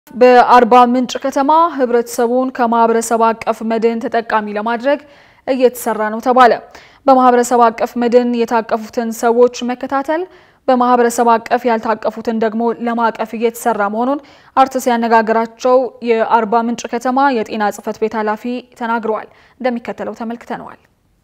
በአርባ ምንጭ ከተማ ህብረተሰቡን ከማህበረሰብ አቀፍ መድን ተጠቃሚ ለማድረግ እየተሰራ ነው ተባለ። በማህበረሰብ አቀፍ መድን የታቀፉትን ሰዎች መከታተል፣ በማህበረሰብ አቀፍ ያልታቀፉትን ደግሞ ለማቀፍ እየተሰራ መሆኑን አርትስ ያነጋገራቸው የአርባ ምንጭ ከተማ የጤና ጽሕፈት ቤት ኃላፊ ተናግረዋል። እንደሚከተለው ተመልክተነዋል።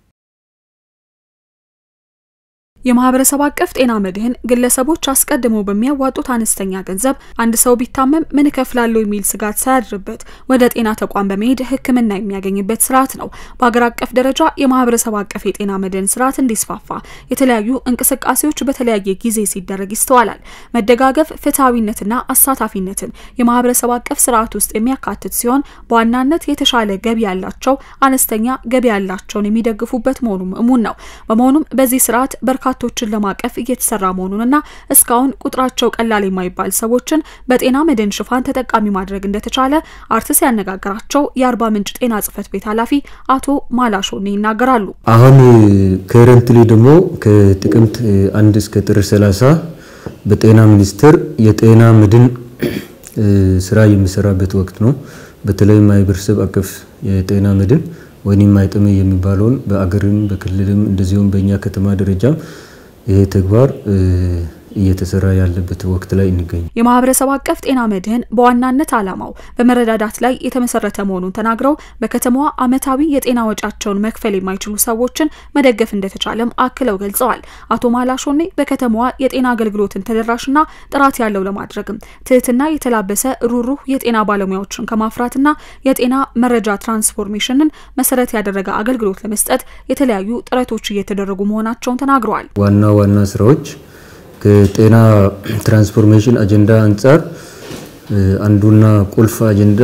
የማህበረሰብ አቀፍ ጤና መድህን ግለሰቦች አስቀድመው በሚያዋጡት አነስተኛ ገንዘብ አንድ ሰው ቢታመም ምን እከፍላለሁ የሚል ስጋት ሳያድርበት ወደ ጤና ተቋም በመሄድ ሕክምና የሚያገኝበት ስርዓት ነው። በሀገር አቀፍ ደረጃ የማህበረሰብ አቀፍ የጤና መድህን ስርዓት እንዲስፋፋ የተለያዩ እንቅስቃሴዎች በተለያየ ጊዜ ሲደረግ ይስተዋላል። መደጋገፍ፣ ፍትሐዊነትና አሳታፊነትን የማህበረሰብ አቀፍ ስርዓት ውስጥ የሚያካትት ሲሆን በዋናነት የተሻለ ገቢ ያላቸው አነስተኛ ገቢ ያላቸውን የሚደግፉበት መሆኑም እሙን ነው። በመሆኑም በዚህ ስርዓት በርካታ ቶችን ለማቀፍ እየተሰራ መሆኑንና እስካሁን ቁጥራቸው ቀላል የማይባል ሰዎችን በጤና መድን ሽፋን ተጠቃሚ ማድረግ እንደተቻለ አርትስ ያነጋገራቸው የአርባ ምንጭ ጤና ጽሕፈት ቤት ኃላፊ አቶ ማላሾኔ ይናገራሉ። አሁን ከረንትሊ ደግሞ ከጥቅምት አንድ እስከ ጥር 30 በጤና ሚኒስቴር የጤና መድን ስራ የሚሰራበት ወቅት ነው። በተለይ ማህበረሰብ አቀፍ የጤና መድን ወይም ማይጥም የሚባለውን በአገርም በክልልም እንደዚሁም በእኛ ከተማ ደረጃም ይሄ ተግባር እየተሰራ ያለበት ወቅት ላይ እንገኝ። የማህበረሰብ አቀፍ ጤና መድህን በዋናነት ዓላማው በመረዳዳት ላይ የተመሰረተ መሆኑን ተናግረው በከተማዋ ዓመታዊ የጤና ወጪያቸውን መክፈል የማይችሉ ሰዎችን መደገፍ እንደተቻለም አክለው ገልጸዋል። አቶ ማላሾኔ በከተማዋ የጤና አገልግሎትን ተደራሽና ጥራት ያለው ለማድረግም ትህትና የተላበሰ ሩሩህ የጤና ባለሙያዎችን ከማፍራትና የጤና መረጃ ትራንስፎርሜሽንን መሰረት ያደረገ አገልግሎት ለመስጠት የተለያዩ ጥረቶች እየተደረጉ መሆናቸውን ተናግረዋል። ዋና ዋና ስራዎች ከጤና ትራንስፎርሜሽን አጀንዳ አንጻር አንዱና ቁልፍ አጀንዳ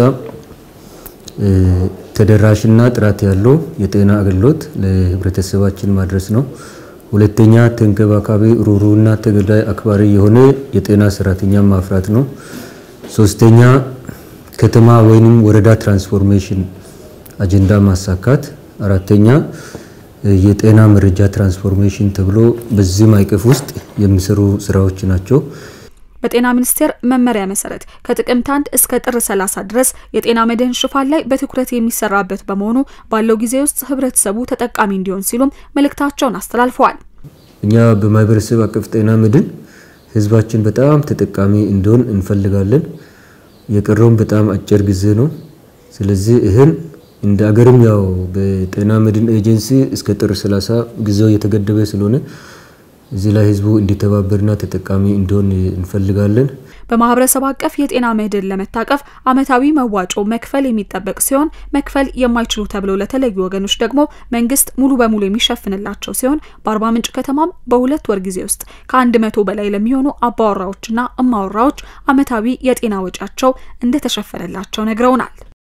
ተደራሽና ጥራት ያለው የጤና አገልግሎት ለህብረተሰባችን ማድረስ ነው። ሁለተኛ ተንከባካቢ ሩሩና ተገዳይ አክባሪ የሆነ የጤና ሰራተኛ ማፍራት ነው። ሶስተኛ ከተማ ወይንም ወረዳ ትራንስፎርሜሽን አጀንዳ ማሳካት። አራተኛ የጤና መረጃ ትራንስፎርሜሽን ተብሎ በዚህ ማዕቀፍ ውስጥ የሚሰሩ ስራዎች ናቸው። በጤና ሚኒስቴር መመሪያ መሰረት ከጥቅምት አንድ እስከ ጥር 30 ድረስ የጤና መድህን ሽፋን ላይ በትኩረት የሚሰራበት በመሆኑ ባለው ጊዜ ውስጥ ህብረተሰቡ ተጠቃሚ እንዲሆን ሲሉም መልእክታቸውን አስተላልፈዋል። እኛ በማህበረሰብ አቀፍ ጤና መድህን ህዝባችን በጣም ተጠቃሚ እንዲሆን እንፈልጋለን። የቀረውም በጣም አጭር ጊዜ ነው። ስለዚህ ይህን እንደ አገርም ያው በጤና መድን ኤጀንሲ እስከ ጥር 30 ጊዜው የተገደበ ስለሆነ እዚህ ላይ ህዝቡ እንዲተባበርና ተጠቃሚ እንዲሆን እንፈልጋለን። በማህበረሰብ አቀፍ የጤና መድን ለመታቀፍ አመታዊ መዋጮ መክፈል የሚጠበቅ ሲሆን መክፈል የማይችሉ ተብለው ለተለዩ ወገኖች ደግሞ መንግስት ሙሉ በሙሉ የሚሸፍንላቸው ሲሆን በአርባ ምንጭ ከተማም በሁለት ወር ጊዜ ውስጥ ከአንድ መቶ በላይ ለሚሆኑ አባወራዎችና እማወራዎች አመታዊ የጤና ወጪያቸው እንደተሸፈነላቸው ነግረውናል።